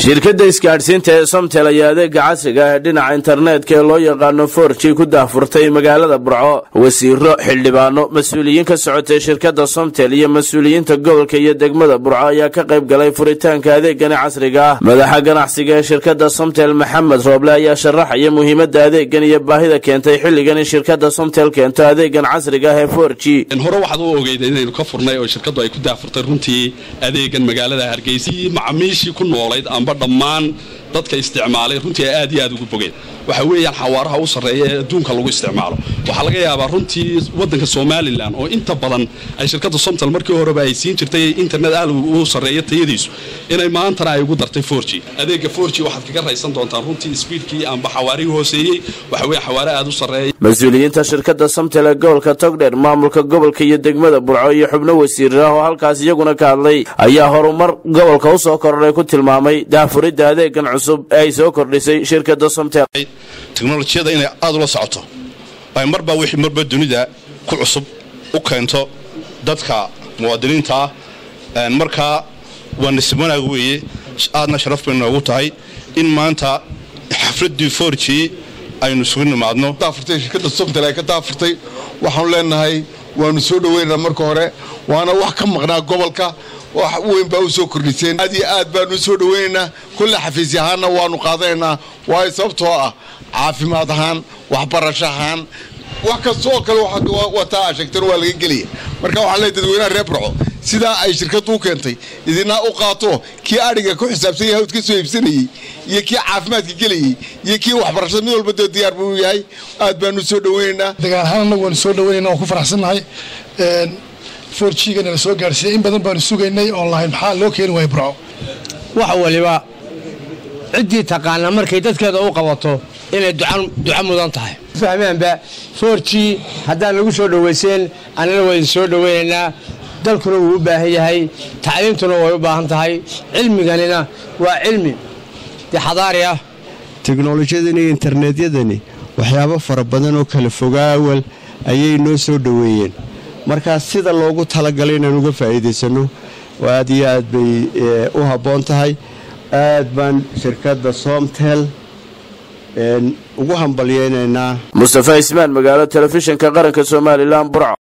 shirkadda isgaadhsiinta ee somtel ayaa adeega casriga ah ee dhinaca internetka ee loo yaqaano forji ku daahfurtay magaalada burco wasiiro xildhibaano mas-uuliyiin ka socotay shirkadda somtel iyo mas-uuliyiinta gobolka iyo degmada burco ayaa ka qayb galay furitaanka adeegani casriga ah madaxa ganacsiga ee shirkadda somtel maxamed rooble ayaa sharaxaya muhiimadda adeegan iyo baahida keentay xilligan in shirkadda somtel keento adeegan casriga ah ee forji hore waxaad u ogeyda inaynu ka furnay oo shirkaddu ay ku daafurtay runtii adeegan magaalada hargeysa macamiishii ku noolayd amba dhammaan dadka isticmaalay runtii ay aad iyo aad ugu bogeen waxa weeyaan xawaaraha u sarreeya ee adduunka lagu isticmaalo waxaa laga yaabaa runtii waddanka somalilan oo inta badan ay shirkadda somtal markii horeba ay siin jirtay internet aad u sarreeya tayadiisu inay maantana ay ugu dartay forji adeega forji waxaad kaga raysan doontaan runtii sbiidkii amba xawaarihii hooseeyey waxa weeye xawaare aad u sarreeya mas-uuliyiinta shirkadda somtel ee gobolka togdheer maamulka gobolka iyo degmada burco iyo xubno wasiirir ah oo halkaas iyaguna ka hadlay ayaa horumar gobolka u soo kordhay ku tilmaamay daafuridda adeegan cusub ee ay soo kordhisay shirkadda somtel teknolojiyada inay aad ula socoto ay marba wixii marba dunida ku cusub u keento dadka muwaadiniinta ah markaa waa nasib wanaag weeye aadna sharaf bay noogu tahay in maanta xafladdii forji aynu isugu nimaadno shirkadda somtel ay ka daafurtay waxaanu leenahay waanu soo dhoweynaynaa marka hore waana wax ka maqnaa gobolka wax weyn baa u soo kordhiseen aad iyo aad baanu u soo dhoweynaynaa kulle xafiisy ahaanna waanu qaadanaynaa waayo sababtoo ah caafimaad ahaan waxbarasho ahaan wax kastaoo kale wataa aa sheegteen waa laga gelaya marka waxaan leey dadweynaha reer burco sidaa ay shirkaddu u keentay idinaa u qaato kii adhiga ku xisaabsan yahay hawd ka soo iibsanayey iyo kii caafimaadka gelayey iyo kii waxbarashada mid walba dee diyaar buu yahay aad baanu soo dhoweynaynaa dagaal ahaan annagu waanu soo dhaweynayna waan ku faraxsannahay forjigana la soo gaarsiiyey in badan baanu sugaynay oon lahayn maxaa loo keeni waaya burco wax waliba ciddii taqaanaa markay dadkeeda u qabato inay duca mudan tahay fahmaanba forji haddaan lagu soo dhowayseen annana waa idin soo dhoweynaynaa dalkuna wuu u baahan yahay tacliimtuna way u baahan tahay cilmiganina waa cilmi dee xadaari ah teknolojiyadani iyo internetyadani waxyaabo fara badan oo kala fogaawal ayay noo soo dhoweeyeen markaa sida loogu talagalay inaan uga faa'iidaysanno aad iyo aad bay u habboon tahay aad baan shirkadda somtel ugu hambalyeynaynaa mustafa ismaan magaalo telefishinka qaranka somalilan burco